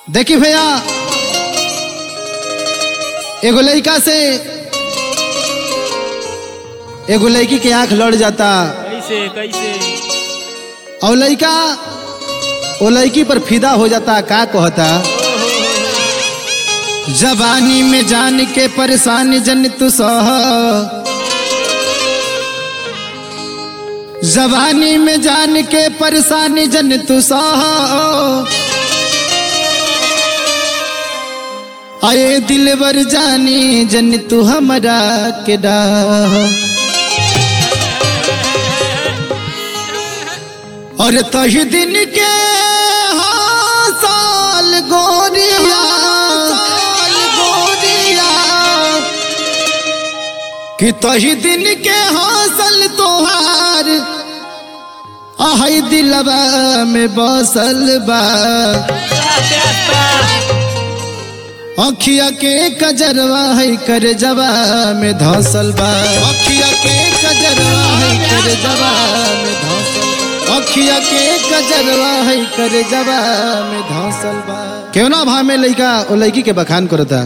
देखी भैया एगो लड़का से एगो लड़की के आंख लड़ जाता कैसे कैसे और लड़का वो लड़की पर फिदा हो जाता का कहता जवानी में जान के परेशानी जन तू सह जवानी में जान के परेशानी जन तू सह आए दिलवर जानी जन तू हमरा के डाह और तही दिन के हाँ साल गोरिया साल गोरिया कि तही दिन के हौसल तोहार आहई दिलवा में बसल बा अखिया के कजरवा है कर जवा में धसल बा अखिया के कजरवा है कर जवा में धसल अखिया के कजरवा है कर जवा में धसल बा क्यों ना भा में लइका ओ लड़की के बखान करता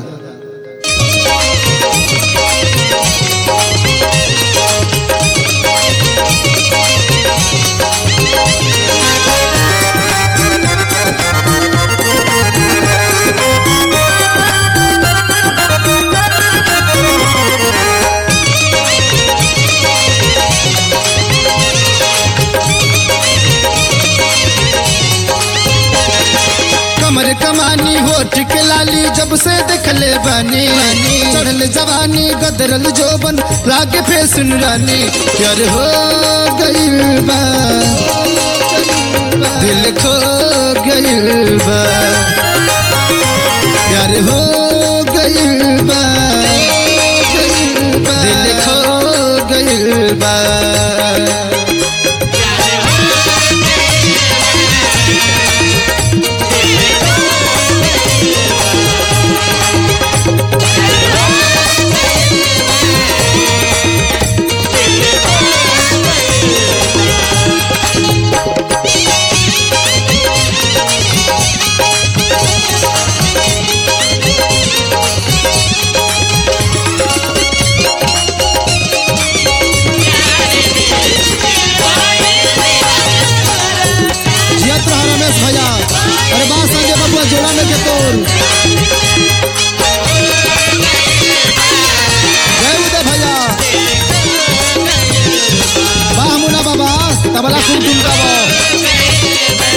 कमर कमानी होठ के लाली जब से देखले बानी चढ़ल जवानी गदरल जोबन लागे फे सुन रानी प्यार हो गइल बा दिल खो गइल बा प्यार हो गइल बा दिल खो गइल बा जियत रहा रमेश भैया अरे बात संजय बबुआ जोड़ा में के तोर जय उदय भैया वाह मुना बाबा तबला खूब झुमका बा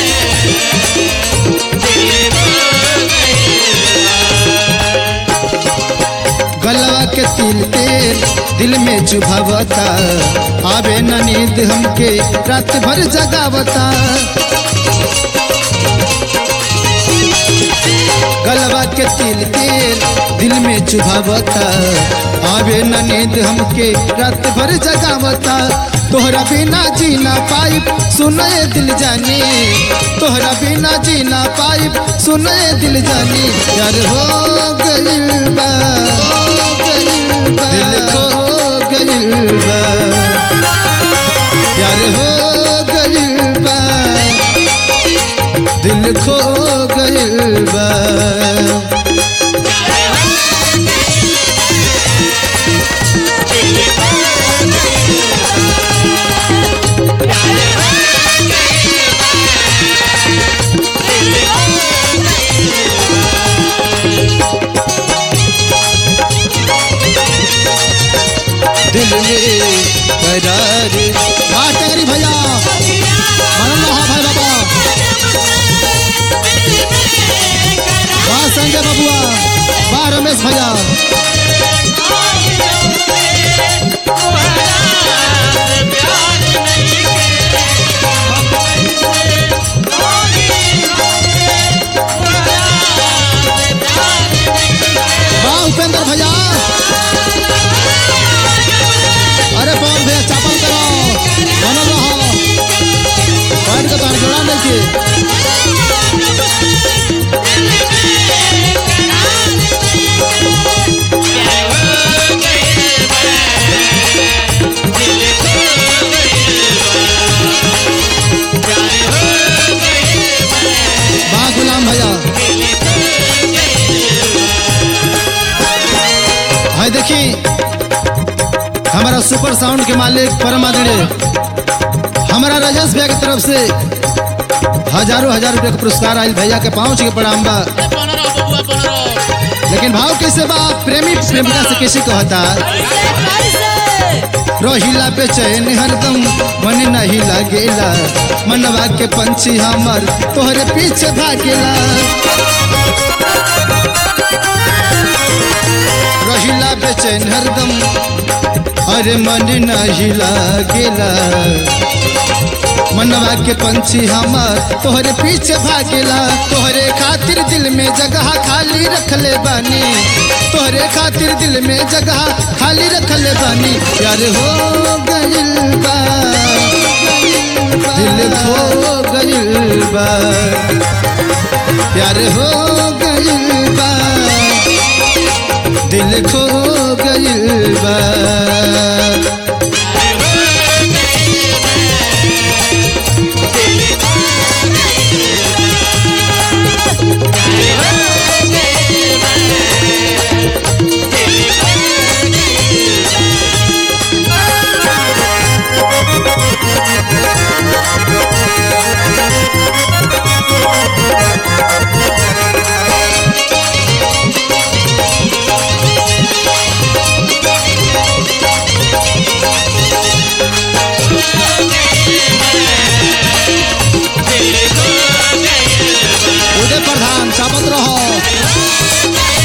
गलवा के तिल तेल दिल में चुभावता आवे न नींद हमके रात भर जगावता गलवा के तिल तेल दिल में चुभावता आवे न नींद हमके रात भर जगावता तोहरा बिना जीना पाइप सुने दिल जानी तोहरा बिना जीना पाइप सुने दिल जानी यार हो गइल बा दिल खो गइल बा यार हो गइल बा दिल खो गइल बा दिल में करार वाह टेंगरी भैया मनन रहा भाई बाबा वाह संजय बबुआ वाह रमेश भैया वाह उपेंद्र भैया अरे पवन भैया चापल करो मनन रहा बैठ के तार जोड़ा देखिए हमारा सुपर साउंड के मालिक परम आदरणीय हमारा राजेश भैया की तरफ से हजारों हजार रुपए का पुरस्कार आयल भैया के पहुंच के प्रणाम बा ए बनरो बबुआ बनरो लेकिन भाव कैसे बा प्रेमी प्रेमिका से कैसे कहता रहिला पे चैन हरदम मन नहीं लगेला मनवा के पंछी हमर तोहरे पीछे भागेला रहिला पे चैन हरदम अरे मन नहीं लगेला मनवा के पंछी हमर तोहरे पीछे भागेला तोहरे खातिर दिल में जगह खाली रखले बानी तोहरे खातिर दिल में जगह खाली रखले बानी प्यार हो गइल बा दिल खो गइल बा प्यार हो गइल बा दिल खो गइल बा उदय प्रधान चापत रहो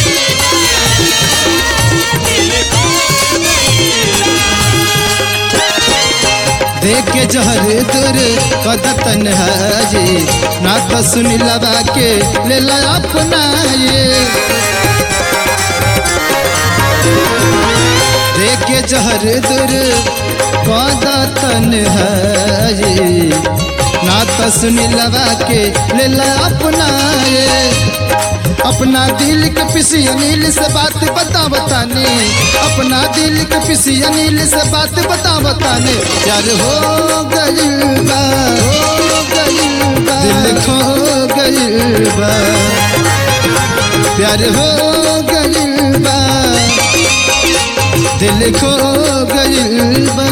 देख के जहर दूर कदतन हाजी ना तो सुन लबा के ले ला अपना ये देख के जहर दूर कदतन हाजी ना तो सुन लबा के ले ला अपना ये अपना दिल के पिसी अनिल से बात बता बताने अपना दिल के पिसी अनिल से बात बता बताने यार हो गइल बा हो गइल बा दिल खो गइल बा प्यार हो गइल बा दिल खो गइल बा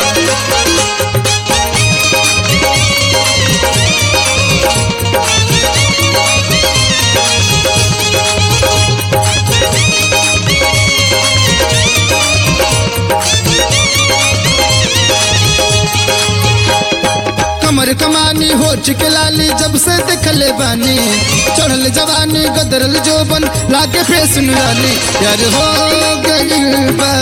कमर कमानी होठ के लाली जब से देखले बानी चढ़ल जवानी गदरल जोबन लागे फेस नुरानी प्यार हो गइल बा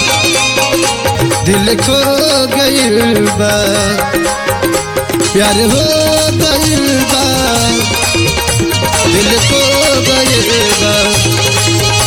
दिल खो गइल बा प्यार हो गइल बा दिल खो गइल बा